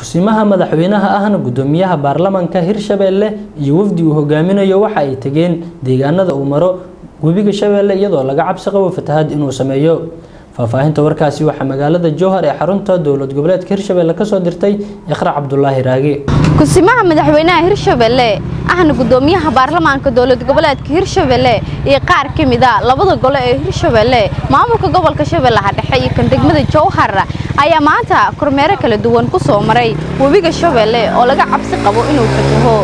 kusimaha madaxweynaha ahna gudoomiyaha baarlamaanka hirshabeelle iyo wafdi uu hogaaminayo waxa ay tegeen deegaanada uu maro webiga shabeelle iyadoo laga cabsi qabo fatahaad inuu sameeyo faahfaahinta warkaasi waxaa magaalada jowhar ee xarunta dowlad goboleedka hirshabeelle kasoo dirtay iqra cabdulaahi raage kusimaha madaxweynaha hirshabeelle ahna gudoomiyaha baarlamaanka dowlad goboleedka hirshabeelle iyo qaar ka mid a labada gole ee hirshabeelle maamulka gobolka shabeellaha dhexe iyo kan degmada jowhar ayaa maanta kormeero kala duwan ku soo maray webiga shabeelle oo laga cabsi qabo inuu fataho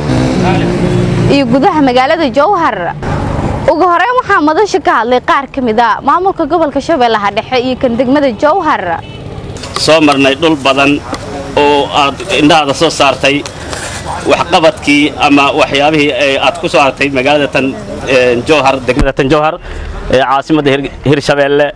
iyo gudaha magaalada jowhar ugu horeyn waxaa madasha ka hadlay qaar ka mid a maamulka gobolka shabeellaha dhexe iyo kan degmada jowhar soo marnay dhul badan oo aad indhahaada soo saartay waxqabadkii ama waxyaabihii aad ku soo hartay magaalada tan jowhar degmada tan jowhar ee caasimadda hirshabeelle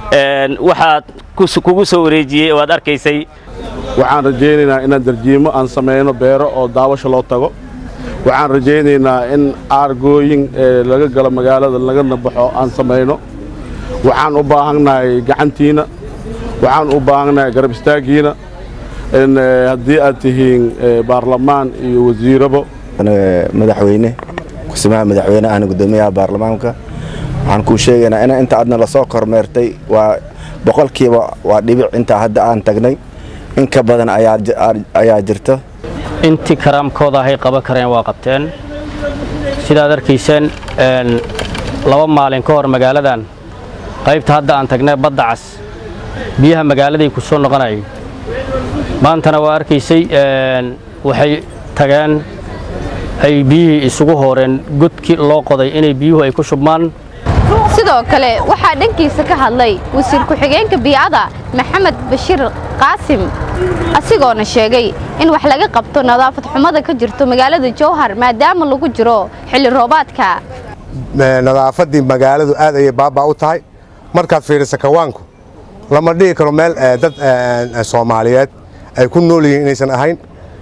waxaad kugu soo wareejiyey oo aad arkaysay waxaan rajaynaynaa inaan darjiimo aan samayno beero oo daawasho loo tago waxaan rajaynaynaa in aargooyin laga galo magaalada lagana baxo aan samayno waxaan u baahannahay gacantiina waxaan u baahannahay garab istaaggiina haddii aad tihiin baarlamaan iyo wasiirabo madaxweyne kusimaha madaxweyne ahna gudoomiyaha baarlamaanka waxaan kuu sheegaynaa in inta aadna lasoo kormeertay waa boqolkiiba waa dhibic intaa hadda aan tagnay in ka badan ayaa jirta intii karaamkooda ahay qaban kareen waa qabteen sidaad arkayseen laba maalin ka hor magaaladan qaybta hadda aan tagnay badda cas biyaha magaaladay ku soo noqonayay maantana waa arkaysay waxay tageen ay biyihii isugu hooreen godkii loo qoday inay biyuhu ay ku shubmaan sidoo kale waxaa dhankiisa ka hadlay wasiir ku-xigeenka biicada maxamed bashiir qaasim asigoona sheegay in wax laga qabto nadaafad xumada ka jirto magaalada jowhar maadaama lagu jiro xilli roobaadka nadaafaddii magaaladu aad ayay baabaa u tahay markaad fiirisa kawaanku lama dhihi karo meel dad soomaaliyeed ay ku nool yihiin inaysan ahayn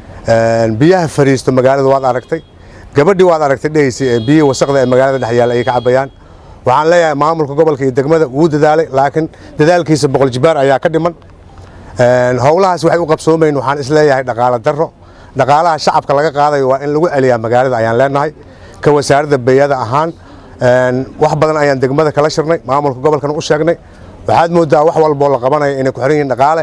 biyaha fariisto magaalada waad aragtay gabadhii waad aragtay dhehaysay biyihii wasaqda ee magaalada dhex yaalla ayay ka cabayaan waxaan leeyahay maamulka gobolka iyo degmada wuu dadaalay laakiin dadaalkiisa boqol jibaar ayaa ka dhiman howlahaas waxay u qabsoomayn waxaan isleeyahay dhaqaalo darro dhaqaalaha shacabka laga qaadayo waa in lagu celiyaa magaalada ayaan leenahay ka wasaaradda beeyada ahaan wax badan ayaan degmada kala shirnay maamulka gobolkana u sheegnay waxaad moodaa wax walboo la qabanaya inay ku xiran yihiin dhaqaale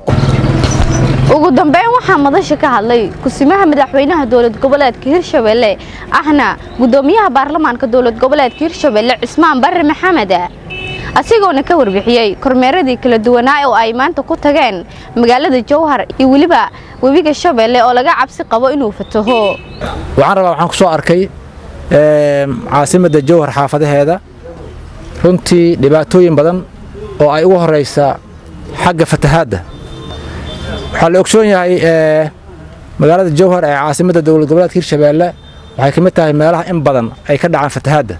ugu dambeyn waxaa madasha ka hadlay kusimaha madaxweynaha dowlad goboleedka hirshabeelle ahna gudoomiyaha baarlamaanka dowlad goboleedka hirshabeelle cismaan barre maxamed asigoona ka warbixiyey kormeeradii kala duwanaa oo ay maanta ku tageen magaalada jowhar iyo weliba webiga shabeelle oo laga cabsi qabo inuu fataho waxaan rabaa waxaan ku soo arkay caasimadda jowhar xaafadaheeda runtii dhibaatooyin badan oo ay ugu horaysa xagga fatahaadda waxaa la ogsoon yahay magaalada jowhar ee caasimadda dowlad goboleedka hirshabeelle waxay ka mid tahay meelaha in badan ay ka dhacaan fatahaadda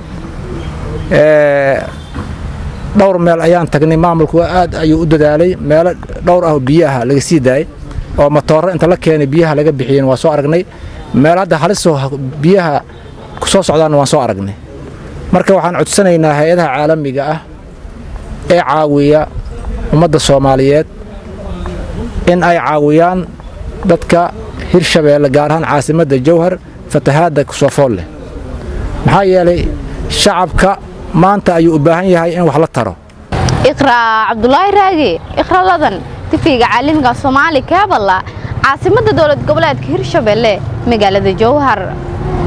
dhowr meel ayaan tagnay maamulku aad ayuu u dadaalay meelo dhowr ah oo biyaha laga sii daayay oo matooro inta la keenay biyaha laga bixiyeen waa soo aragnay meel hadda halisoo biyaha ku soo socdaanna waan soo aragnay marka waxaan codsanaynaa hay-adaha caalamiga ah ee caawiya ummadda soomaaliyeed in ay caawiyaan dadka hirshabeelle gaar ahaan caasimadda jowhar fatahaadda kusoofool leh maxaa yeelay shacabka maanta ayuu u baahan yahay in wax la taro iqraa cabdulaahi raage iqra ladan tifiga caalamiga soomaali kaaballa caasimadda dowlad goboleedka hirshabeelle magaalada jowhar